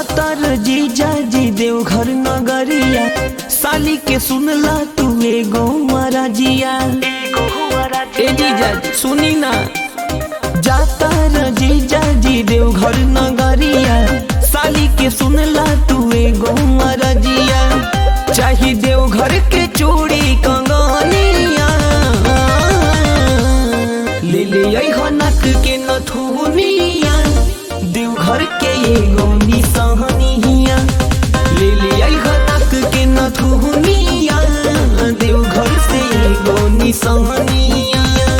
जातर जीजा जी देवघर नगरिया साली के सुनला तू एगो महाराजिया ए जीजा सुनी ना जातर जीजा जी देवघर नगरिया साली के सुनला तू एगो महाराजिया चाही देवघर के चूड़ी कंगनिया ले ले अइहो नक के नथुनिया देवघर के एगो निशानिया ले ले अइहो नक के नथुनिया देवघर से एगो निशानिया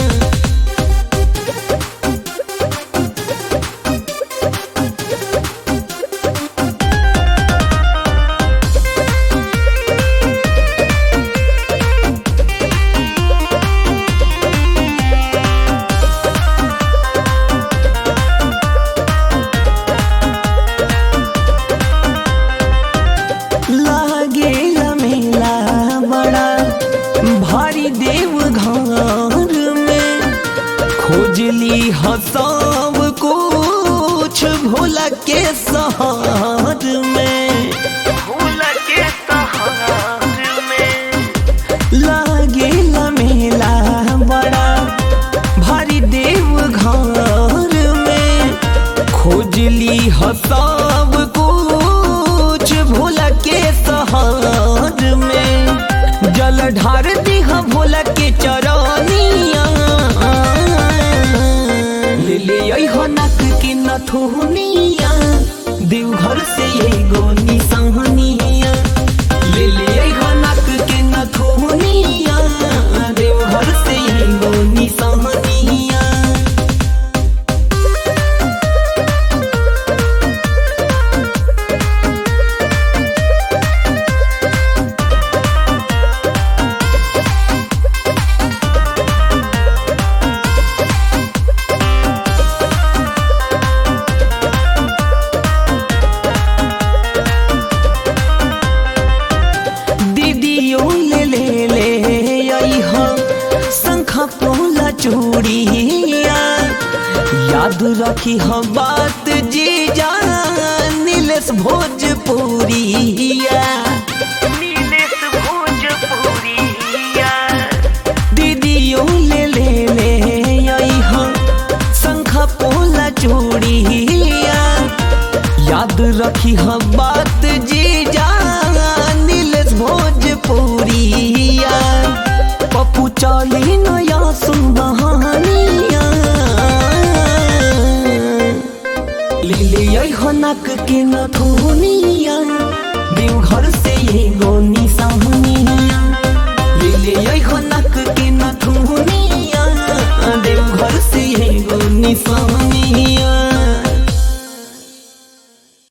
लागे मेला बड़ा भारी देव घर में खोजली हसाब कुछ भोला के सहार में भोला के सहार में लागे मेला बड़ा भारी देव घर में खोजली हसाब कुछ भोला के सहार में जल ढार दिहा भोला के चरनिया ले ले अइहो नक के नथुनिया देवघर से एगो निशानिया ले ले अइहो नक के नथुनिया देवघर से एगो निशानिया दीदियो ले ले ले अइह शंख पोला चूड़िया याद रखी हम बात जी जा नीलेश भोजपुरिया नीलेश भोजपुरिया दीदियो ले ले ले अइह शंख पोला चूड़िया याद रखी हम बात जी जा नीलेश भोजपुरिया पप्पू चाली नया सुनबहानिया ले ले अइहो नक के नथुनिया देवघर से एगो